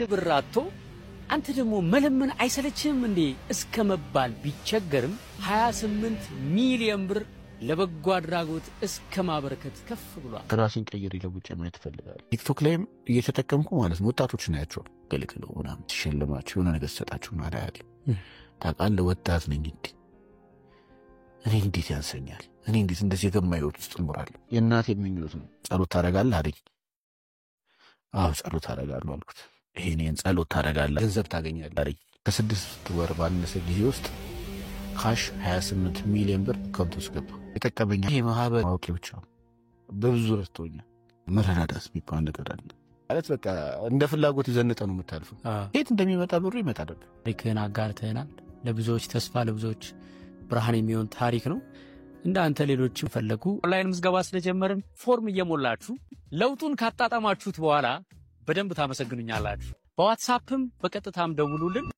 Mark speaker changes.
Speaker 1: ብር አጥቶ አንተ ደግሞ መለመን አይሰለችህም እንዴ እስከ መባል ቢቸገርም 28 ሚሊዮን ብር ለበጎ አድራጎት እስከ ማበረከት ከፍ ብሏል።
Speaker 2: ራሴን ቀይር ለውጭ ማየት እፈልጋለሁ። ቲክቶክ ላይም እየተጠቀምኩ ማለት ነው። ወጣቶች ናያቸው ገልግለው ምናምን ሲሸልማቸው የሆነ ነገር ሰጣቸው ና ያለ ታውቃለህ፣ ወጣት ነኝ እንዲ እኔ እንዴት ያንሰኛል? እኔ እንዴት እንደዚህ የገማ ህይወት ውስጥ እኖራለሁ? የእናቴ ምኞት ነው። ጸሎት ታደርጋለህ አለኝ። አዎ ጸሎት አደርጋለሁ አልኩት። ይሄን ጸሎት ታደርጋለህ ገንዘብ ታገኛለህ አለኝ። ከስድስት ወር ባነሰ ጊዜ ውስጥ ካሽ 28 ሚሊዮን ብር አካውንት ውስጥ ገባ። የጠቀመኝ ይሄ ማህበር ማወቂ ብቻ ነው። በብዙ ረድቶኛል። መረዳዳት የሚባል ነገር አለ ማለት በቃ እንደ ፍላጎት ይዘንጠ ነው የምታልፈው። የት እንደሚመጣ ብሩ ይመጣል።
Speaker 1: ታሪክህን አጋርተህናል። ለብዙዎች ተስፋ፣ ለብዙዎች ብርሃን የሚሆን ታሪክ ነው። እንደ አንተ ሌሎችም ፈለጉ ኦንላይን ምዝገባ ስለጀመርን ፎርም እየሞላችሁ ለውጡን ካጣጣማችሁት በኋላ በደንብ ታመሰግኑኛላችሁ። በዋትሳፕም በቀጥታም ደውሉልን።